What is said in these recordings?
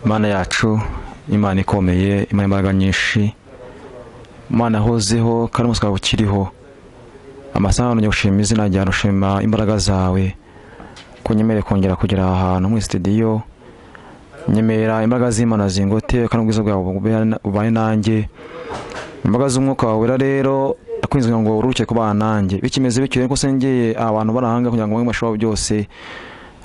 mana yacu imana ikomeye imana imbaraga nyinshi imana ahozeho kandi umunsi wawe ukiriho amasahani yagushima izina ryawe ushima imbaraga zawe kunyemere kongera kugera aha hantu muri sitidiyo nyemera imbaraga z'imana zingote kandi ubwiza bwawe bubaye nanjye imbaraga z'umwuka wawe wera rero ndakwinze ngo uruhuke kubana nanjye bikimeze bityo rero ko sengeye abantu barahanga kugira ngo bamwe bashobora byose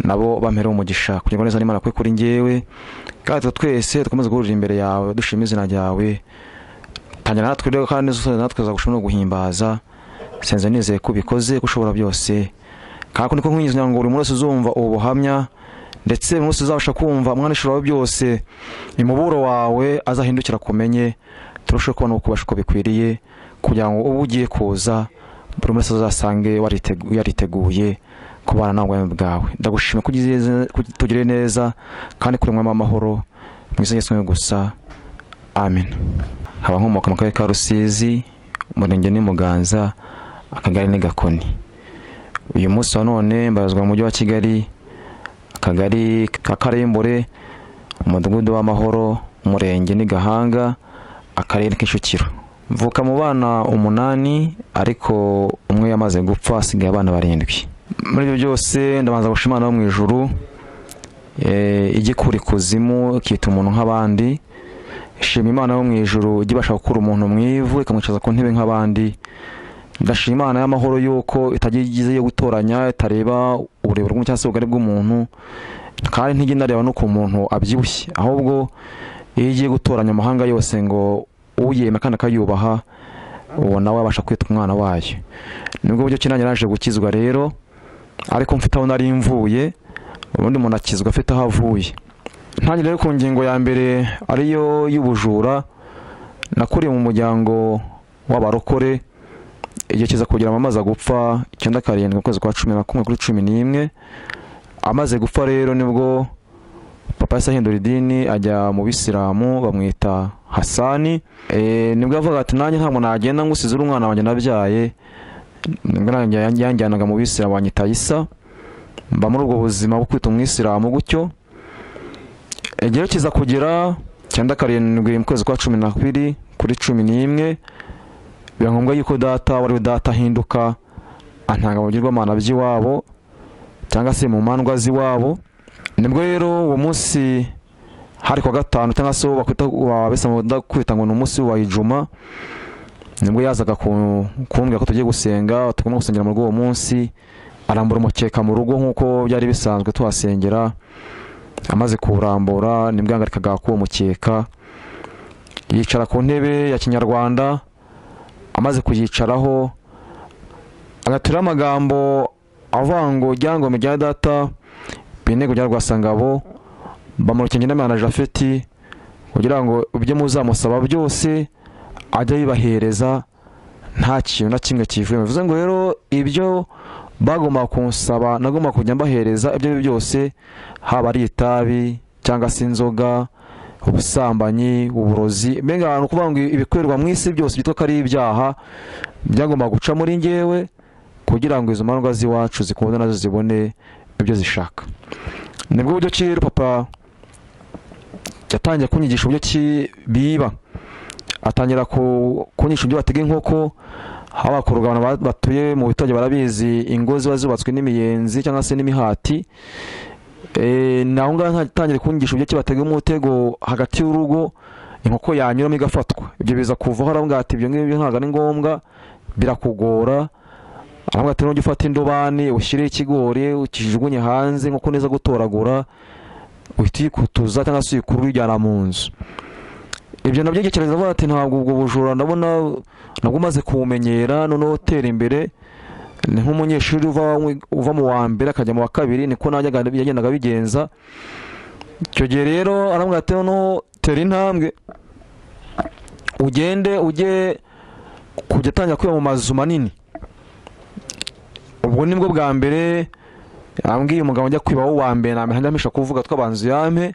nabo bampera umugisha kugira ngo neza n'imana kwe kuri ngewe kandi twe twese dukomeze guhurira imbere yawe dushima izina ryawe tangira natwe rero kandi usoza natwe tuzagushima no guhimbaza senze nizeye ko ubikoze ko ushobora byose kandi niko nkwinjiza kugira ngo buri munsi uzumva ubu buhamya ndetse buri munsi uzabasha kumva umwanishuro wawe byose imuburo wawe azahindukira kumenye turusheho kubona ubukubasha uko bikwiriye kugira ngo ubu ugiye kuza buri wese uzasange yariteguye kubana nawe ubwami bwawe ndagushima ko tugire neza kandi kuremwamo amahoro mu izina ryisumbuye gusa amen haba nkomoka mu karere ka rusizi umurenge n'umuganza akagari ni gakoni uyu munsi wa none mbarazwa mu mujyi wa kigali akagari ka karembure umudugudu w'amahoro umurenge ni gahanga akarere k'icukiro mvuka mu bana umunani ariko umwe yamaze gupfa asigaye abana barindwi muri ibyo byose ndabanza gushimana wo mu ijuru igikura ikuzimu ikita umuntu nk'abandi shima imana yo mu ijuru ijya ibasha gukura umuntu mu ivu ikamwicaza ku ntebe nk'abandi ndashima imana y'amahoro y'uko itagize yo gutoranya itareba uburebure bw'umuntu cyangwa se ubugari bw'umuntu kandi ntijya inareba no ku muntu abyibushye ahubwo iyo igiye gutoranya amahanga yose ngo uyeme kandi akayubaha uwo nawe abasha kwita umwana wayo nibwo buryo kinange naje gukizwa rero ariko mfite aho nari mvuye ubundi umuntu akizwa afite aho avuye ntangire rero ku ngingo ya mbere ariyo y'ubujura nakuriye mu muryango w'abarokore igihe kiza kugira ngo amaze gupfa icyenda karindwi ukwezi kwa cumi na kumwe kuri cumi n'imwe amaze gupfa rero nibwo papa yahise ahindura idini ajya mu bisilamu bamwita hasani nibwo avuga ati nanjye ntabwo nagenda ngusize uri umwana wanjye nabyaye yanjyanaga mu bisilamu banyita isa mba muri ubwo buzima bwo kwita umwisilamu gutyo igihe kiza kugira cyenda karindwi mu kwezi kwa cumi na kubiri kuri cumi n'imwe biba ngombwa yuko data wari data ahinduka antanga mu bigirwamana by'iwabo cyangwa se mu mandwa z'iwabo nibwo rero uwo munsi hari kuwa gatanu cyangwa se wabisaba kwita ngo ni umunsi wa ijuma nibwo yazaga kumbwira ko tugiye gusenga tugomba gusengera muri uwo munsi arambura umukeka mu rugo nk'uko byari bisanzwe tuhasengera amaze kuwurambura nibwo yahagarikaga k'uwo mukeka yicara ku ntebe ya kinyarwanda amaze kuyicaraho agaturaho amagambo avuga ngo ibyangombwa bya data bintego bya rwasangabo bamurukenge n'imana jafeti kugira ngo ibyo muzamusaba byose ajya bibahereza nta kintu na kimwe kivuye bivuze ngo rero ibyo bagomba kunsaba nagomba kujya mbahereza ibyo ari byose haba ari itabi cyangwa se inzoga ubusambanyi uburozi mbega ahantu kuvuga ngo ibikorerwa mu isi byose byitwa ko ari ibyaha byagomba guca muri ngewe kugira ngo izo mandwa z'iwacu zikunde nazo zibone ibyo zishaka nibwo buryo ki rero papa yatangiye kunyigisha uburyo ki biba atangira kunyigisha uburyo batega inkoko haba ku rugabano batuye mu biturage barabizi ingo ziba zubatswe n'imiyenzi cyangwa se n'imihati naho ngaho atangira kunyigisha uburyo ki batega umutego hagati y'urugo inkoko yanyuramo igafatwa ibyo biza kuvaho aravuga ati ibyo ngibyo ntabwo ari ngombwa birakugora aravuga ati nujya ufata indobani ushyireho ikigori ukijugunye hanze nkuko neza gutoragura uhita uyikutuza cyangwa se uyikura uyijyana mu nzu ibyo nabyo gikereza avuga ati ntabwo ubwo bujura ndabona nabwo umaze kuwumenyera noneho utera imbere ni nk'umunyeshuri uva mu wa mbere akajya mu wa kabiri niko yagendaga abigenza icyo gihe rero aravuga ati noneho tera intambwe ugende ujye kujya atangira kwiba mu mazu manini ubwo nibwo bwa mbere yambwiye umugabo njya kwiba wo wa mbere nambere ntamesha kuvuga twabanza yampe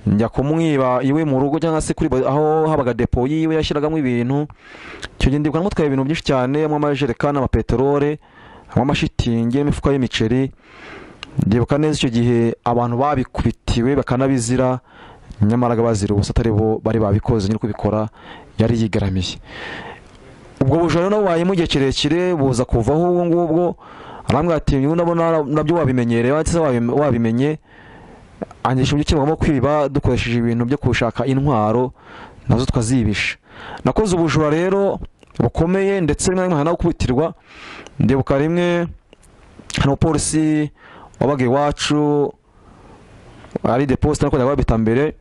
njya kumwiba iwe mu rugo cyangwa se kuri aho habaga depo yiwe yashyiragamo ibintu icyo gihe ndibwa namutwaye ibintu byinshi cyane harimo amajerekani amapeterole amashitingi n'imifuka y'imiceri ndibuka neza icyo gihe abantu babikubitiwe bakanabizira nyamara bazira ubusa atari bo bari babikoze nyiri kubikora yari yigaramiye ubwo bujura rero bubaye mu gihe kirekire buza kuvaho ubu ngubwo arambwira ati niba unabona nabyo wabimenyereye ndetse wabimenye angisha uburyo kibagomba kwiba dukoresheje ibintu byo gushaka intwaro nazo tukazibisha nakoze ubujura rero bukomeye ndetse rimwe na rimwe hari no gukubitirwa ndibuka rimwe hari umupolisi wabaga iwacu ari deposite ariko ndababita mbere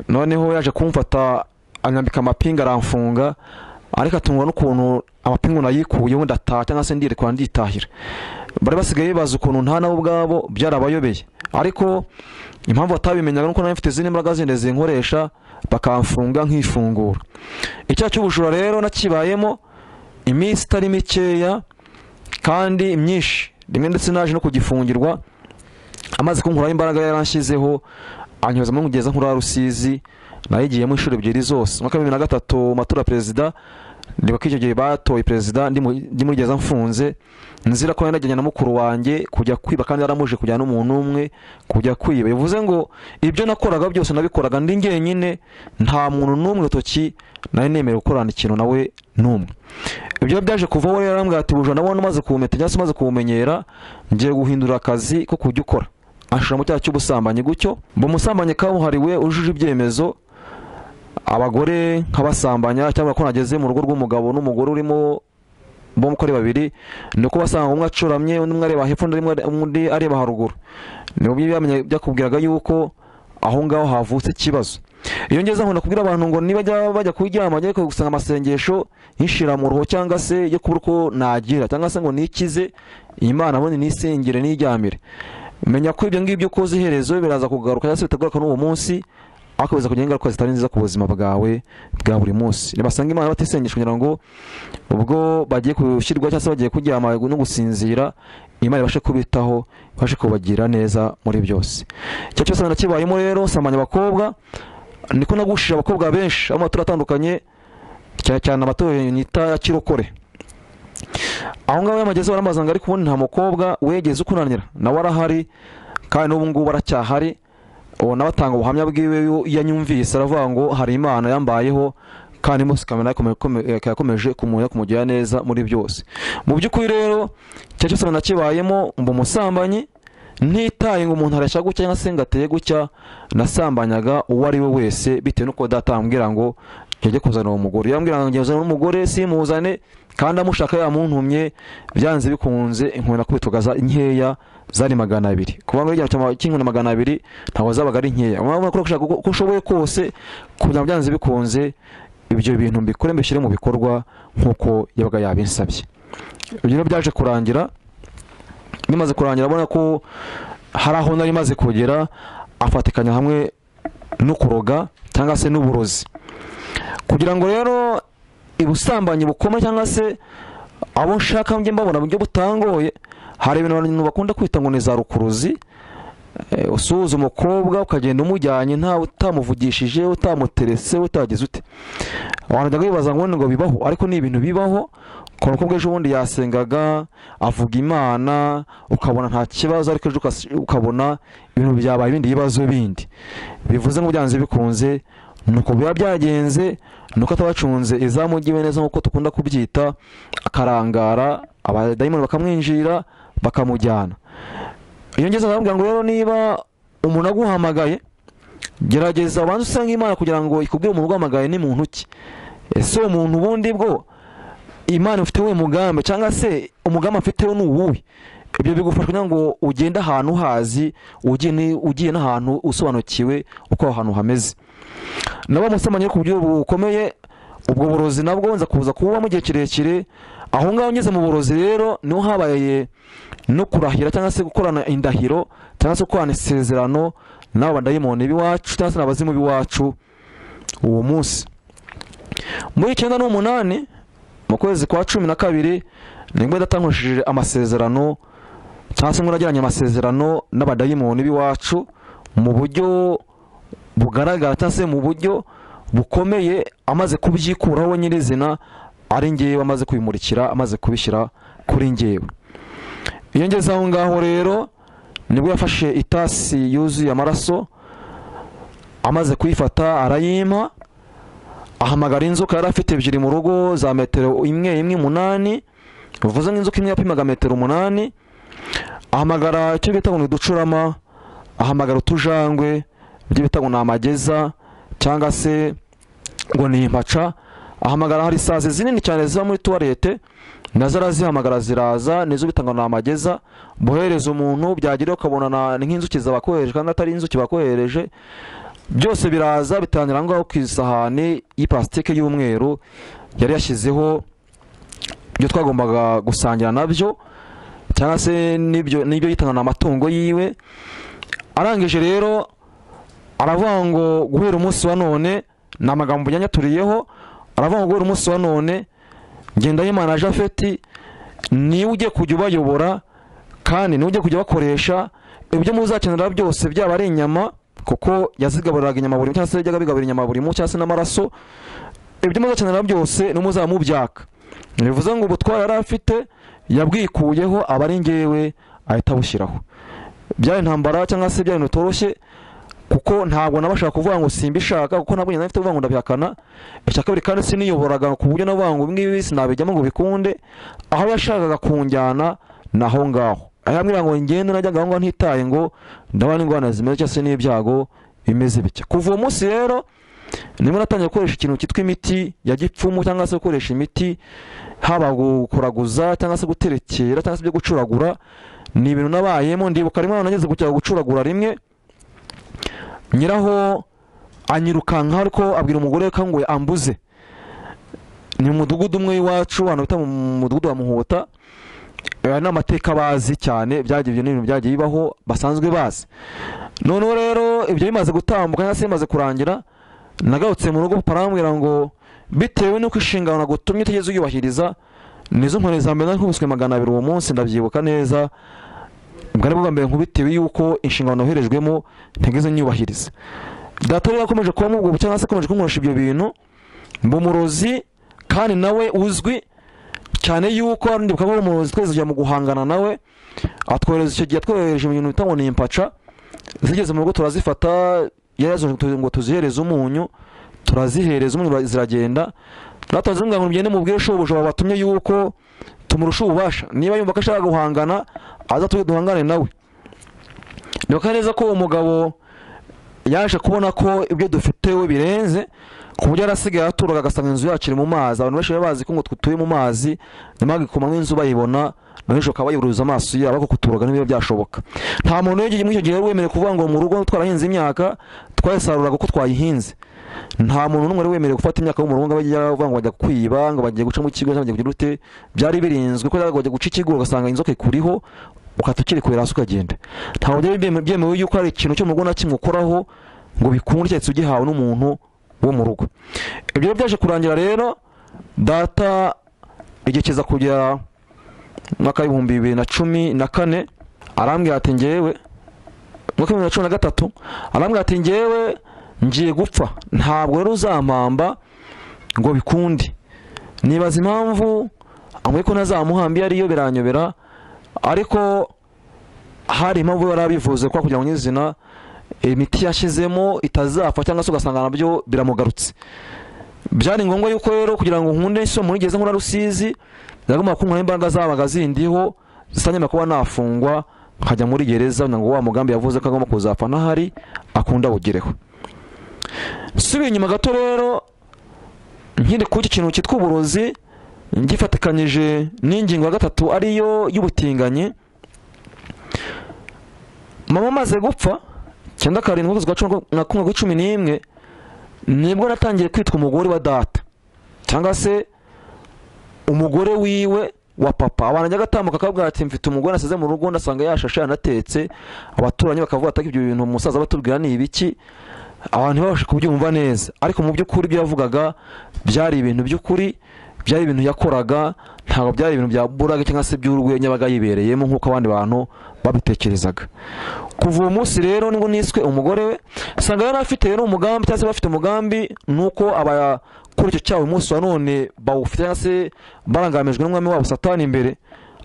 noneho yaje kumfata anyambika amapinga aramfunga ariko atungwa n'ukuntu amapingu nayikuyeho ndataha cyangwa se ndirekura nditahira bari basigaye bazi ukuntu nta nabo ubwabo byarabayobeye ariko impamvu batabimenyaga nuko nawe mfite izindi mbaraga zindi zinkoresha bakamfunga nkifungura icyaha cy'ubujura rero nakibayemo iminsi itari mikeya kandi myinshi rimwe ndetse naje no kugifungirwa amaze kunkuraho imbaraga yaranshyizeho anyuzamo nkugeza nkura rusizi nayigiyemo inshuro ebyiri zose mwaka bibiri na gatatu matora perezida ndibuka icyo gihe batoye perezida ndimugeza mfunze nzira ko yanajyanye na mukuru wanjye kujya kwiba kandi yaramuje kujyana n'umuntu umwe kujya kwiba bivuze ngo ibyo nakoraga byose nabikoraga ndi njyenyine nta muntu n'umwe urutoki nari nemerewe gukorana ikintu nawe n'umwe ibyo byaje kuvaho rero arambwira ati bujura nabona umaze kuwumenya cyangwa se umaze kuwumenyera ngiye guhindura akazi ko kujya ukora ashira mu cyaha cy'ubusambanyi gutyo mu musambanyi kabuhariwe ujuje ibyemezo abagore nk'abasambanya cyangwa ko nageze mu rugo rw'umugabo n'umugore urimo bombi uko ari babiri ni uko basanga umwe acuramye undi umwe areba hepfo undi areba haruguru ni byakubwiraga yuko aho ngaho havutse ikibazo iyo ngeze nkunda kubwira abantu ngo nibajya bajya kuryama ajya gusanga amasengesho y'inshiramuruho cyangwa se yo kubura uko nagira cyangwa se ngo nikize iyi mana abone nisengere niryamire menya ko ibyo ngibyo ukoze iherezo biraza kugaruka cyangwa se bitagaruka n'uwo munsi ariko biza kugira ingaruka zitari nziza ku buzima bwawe bwa buri munsi ntibasanga imana batisengesha kugira ngo ubwo bagiye gushyirwa cyangwa se bagiye kuryama no gusinzira imana ibashe kubitaho ibashe kubagira neza muri byose icyo cyose nakibayemo rero samanya abakobwa niko nagushije abakobwa benshi aho amatora atandukanye cyane cyane amatora yita ya kirokore aho ngaho y'amagezi baramazanga ariko ubundi nta mukobwa wegeze ukunanira nawe arahari kandi n'ubu ngubu aracyahari ubona batanga ubuhamya bwiwe yanyumvise aravuga ngo hari imana yambayeho kandi munsi kamera yakomeje kumuha kumugira neza muri byose mu by'ukuri rero icyo cyose nakibayemo mba umusambanyi ntitaye ngo umuntu arashya gutya cyangwa se ngo ateye gutya nasambanyaga uwo ari we wese bitewe n'uko datambwira ngo njye kuzana uwo mugore yambwira ngo njye kuzana umugore simuzane kandi amushaka yamuntumye byanze bikunze inkoni akubitwaga nkeya zari magana abiri kuba ngo igihe cy'inkoni magana abiri ntabwo zabaga ari nkeya urabona ko uko ushoboye kose kugira ngo byanze bikunze ibyo bintu mbikore mbishyire mu bikorwa nk'uko yabaga yabinsabye ibyo rero byaje kurangira bimaze kurangira abona ko hari aho nari imaze kugera afatikanya hamwe no kuroga cyangwa se n'uburozi kugira ngo rero ubusambanyi bukomeye cyangwa se abo nshaka njye mbabona buryo butangoye hari ibintu bakunda kwita ngo ni za rukuruzi usuhuza umukobwa ukagenda umujyanye ntawe utamuvugishije utamuteretse utagize ute abantu bajya bibaza ngo ngo bibaho ariko ni ibintu bibaho ku mukobwa ejo bundi yasengaga avuga imana ukabona nta kibazo ariko ejo ukabona ibintu byabaye ibindi bibazo bindi bivuze ngo byanze bikunze nuko biba byagenze nuko atabacunze izamu ry'iwe neza nk'uko dukunda kubyita akarangara abadayimoni bakamwinjira bakamujyana iyo ngeze arababwira ngo rero niba umuntu aguhamagaye gerageza ubanze usenge imana kugira ngo ikubwire umuntu uguhamagaye ni muntu ki ese uwo muntu ubundi bwo imana ufite we mugambi cyangwa se umugambi afite we ni uwuhe ibyo bigufasha kugira ngo ugende ahantu uhazi ugiye n'ahantu usobanukiwe uko aho hantu hameze nabo musamanye ku buryo bukomeye ubwo burozi nabwo nza kuza kububamo igihe kirekire aho ngaho ngeze mu burozi rero niho habaye no kurahira cyangwa se gukorana indahiro cyangwa se gukorana isezerano n'abo badayimoni b'iwacu cyangwa se n'abazimu b'iwacu uwo munsi muri icyenda n'umunani mu kwezi kwa cumi na kabiri nibwo idatangushije amasezerano cyangwa se ngo nagiranye amasezerano n'abadayimoni b'iwacu mu buryo bugaragara cyangwa se mu buryo bukomeye amaze kubyikuraho nyirizina ari ngewe amaze kubimurikira amaze kubishyira kuri ngewe iyo ngeze aho ngaho rero nibwo yafashe itasi yuzuye amaraso amaze kuyifata arayimpa ahamagara inzoka yari afite ebyiri mu rugo za metero imwe imwe umunani bivuze nk'inzoka imwe yapimaga metero umunani ahamagara icyo bita ngo ni uducurama ahamagara utujangwe ibyo bita ngo ni amageza cyangwa se ngo ni impaca ahamagara hari isazi zinini cyane ziba muri tuwarete nazo arazihamagara ziraza nizo bitanga ni amageza bohereza umuntu byagira ukabona na- ni nk'inzuki zabakohereje kandi atari inzuki bakohereje byose biraza bitangira aho ngaho ku isahani y'ipasitike y'umweru yari yashyizeho ibyo twagombaga gusangira nabyo cyangwa se n'ibyo n'ibyo yitanga ni amatungo yiwe arangije rero aravuga ngo guhera umunsi wa none ni amagambo yanyaturiyeho aravuga ngo guhera umunsi wa none Ngendahimana Japhet niwe ugiye kujya ubayobora kandi niwe ugiye kujya bakoresha ibyo muzakenera byose byaba ari inyama kuko yazigaburiraga inyama buri munsi cyangwa se yajyaga abigaburira inyama buri munsi cyangwa se n'amaraso ibyo muzakenera byose niwe muzaba mubyaka bivuze ngo ubutwari yari afite yabwikuyeho aba ari ngewe ahita abushyiraho byari intambara cyangwa se byari ibintu bitoroshye kuko ntabwo nabashaka kuvuga ngo simbishaka kuko ntabwo njye nari mfite kuvuga ngo ndabihakana icya kabiri kandi siniyoboraga ku buryo navuga ngo ibingibi sinabijyamo ngo bikunde aho yashakaga kunjyana ni aho ngaho aho yambwira ngo ngende najyaga aho ngaho ntitaye ngo ndabona ingorane zimeze cyangwa se n'ibyago bimeze bitya kuva uwo munsi rero nimba natangiye gukoresha ikintu cyitwa imiti ya gipfumu cyangwa se gukoresha imiti haba gukuraguza cyangwa se guterekera cyangwa se ibyo gucuragura ni ibintu nabayemo ndibuka rimwe nageze kujya gucuragura rimwe nyiraho anyirukanka ariko abwira umugore we ko ngo ambuze ni mu mudugudu umwe w'iwacu ahantu bita mu mudugudu wa muhuta aya ni amateka bazi cyane byagiye ibyo ni ibintu byagiye bibaho basanzwe bazi noneho rero ibyo bimaze gutambuka cyangwa se bimaze kurangira nagarutse mu rugo papa arambwira ngo bitewe n'uko inshingano nagutumye utigeze uyubahiriza nizo nkoni za mbere nari nkubiswe magana abiri uwo munsi ndabyibuka neza bwari bwa mbere nkubitewe yuko inshingano noherejwemo ntigeze nyubahiriza data rero akomeje kuba mubwo cyangwa se akomeje kunkoresha ibyo bintu mba umurozi kandi nawe uzwi cyane yuko hari undi bukaba ari umurozi twese tujya mu guhangana nawe atwohereza icyo gihe atwohereje mu bintu bita ngo ni impaca zigeze mu rugo turazifata yari yazanye ngo tu- ngo tuzihereze umunyu turazihereza umunyu ura- ziragenda natwe zimbwira ngo mugende mubwire shobuja wabatumye yuko tumurusha ububasha niba yumva ko ashaka guhangana aza tujye duhangane nawe ndibuka neza ko umugabo yaje kubona ko ibyo dufite we birenze ku buryo yarasigaye aturaga agasanga inzu yacu iri mu mazi abantu benshi bari bazi ko ngo dutuye mu mazi nyuma bagikomamo inzu bayibona na nijoro ukaba wayiburuza amaso yabo ariko kuturaga ntibiba byashoboka nta muntu w'igihe muri icyo gihe wari wemerewe kuvuga ngo mu rugo twarahinze imyaka twayisaruraga uko twayihinze nta muntu n'umwe wari wemerewe gufata imyaka yo mu rugo ngo ajye avuga ngo bajya kwiba ngo bagiye guca mu kigo cyangwa bagiye kugira ute byari birinzwe ko bajya guca ikigo ugasanga inzoka ikuriho ukahita ukirikurira hasi ukagenda ntabwo byari byeme- byemewe yuko hari ikintu cyo mu rugo na kimwe ukoraho ngo bikunde cyahise ugihawe n'umuntu wo mu rugo ibyo rero byaje kurangira rero data igihe kiza kugera mu mwaka w'ibihumbi bibiri na cumi na kane arambwira ati ngewe mu mwaka w'ibihumbi bibiri na cumi na gatatu arambwira ati ngewe ngiye gupfa ntabwo rero uzampamba ngo bikunde nibaza impamvu ambwiye ko ntazamuhamba iyo ariyo biranyobera ariko hari impamvu yari abivuze ko kugira ngo nyizina imiti yashyizemo itazapfa cyangwa se ugasanga nabyo biramugarutse byari ngombwa yuko rero kugira ngo nkunde iso muri ngeze nkura rusizi byagomba kunkura imbaraga zabaga zindiho zitanyemera kuba nafungwa nkajya muri gereza kugira ngo wa mugambi yavuze ko agomba kuzapfa n'ahari akunda awugereho subiye inyuma gato rero nkiri ku iki kintu cyitwa uburozi ngifatikanyije n'ingingo ya gatatu ariyo y'ubutinganyi mama amaze gupfa cyenda karindwi ukwezi kwa cumi na kumwe kuri cumi n'imwe nibwo natangiye kwitwa umugore wa data cyangwa se umugore wiwe wa papa abantu ajya agatambuka akabwira ati mfite umugore nasize mu rugo ndasanga yashashe yanatetse abaturanyi bakavuga ati ibyo bintu umusaza abatubwira ni ibiki abantu ntibabashe kubyumva neza ariko mu by'ukuri ibyo yavugaga byari ibintu by'ukuri byari ibintu yakoraga ntabwo byari ibintu bya buraga cyangwa se by'urwenya yabaga yibereyemo nk'uko abandi bantu babitekerezaga kuva uwo munsi rero nibwo niswe umugore we usanga yari afite rero umugambi cyangwa se bafite umugambi ni uko abakora icyo cyaha uyu munsi wa none bawufite cyangwa se barangamijwe n'umwami wabo satani imbere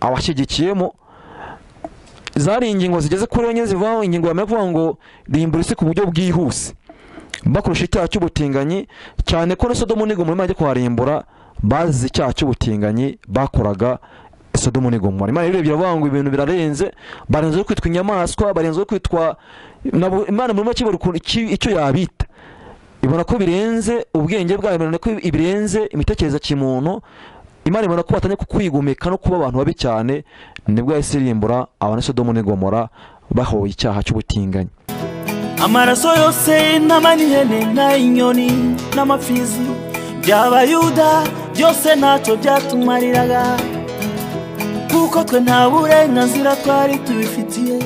abashyigikiyemo zari ingingo zigeze kuri enye zivaho ingingo yamenya kuvuga ngo rimbura isi ku buryo bwihuse bakurusha icyaha cy'ubutinganyi cyane ko na sodomu n'igomora imana ijya kuharimbura bazize icyaha cy'ubutinganyi bakoraga sodomu n'igomora imana irebye iravuga ngo ibintu birarenze barenze kwitwa inyamaswa barenze kwitwa nabo- imana muri make ibura ukuntu iki- icyo yabita ibona ko birenze ubwenge bwayo ibona ko birenze imitekerereze ya kimuntu imana ibona ko batanye kukwigomeka no kuba abantu babi cyane nibwo yahise irimbura abana sodomu n'igomora bahoye icyaha cy'ubutinganyi amaraso yose n'ama n'ihene n'ay'inyoni n'amapfizi by'abayuda byose ntacyo byatumariraga kuko twe nta burenganzira twari tubifitiye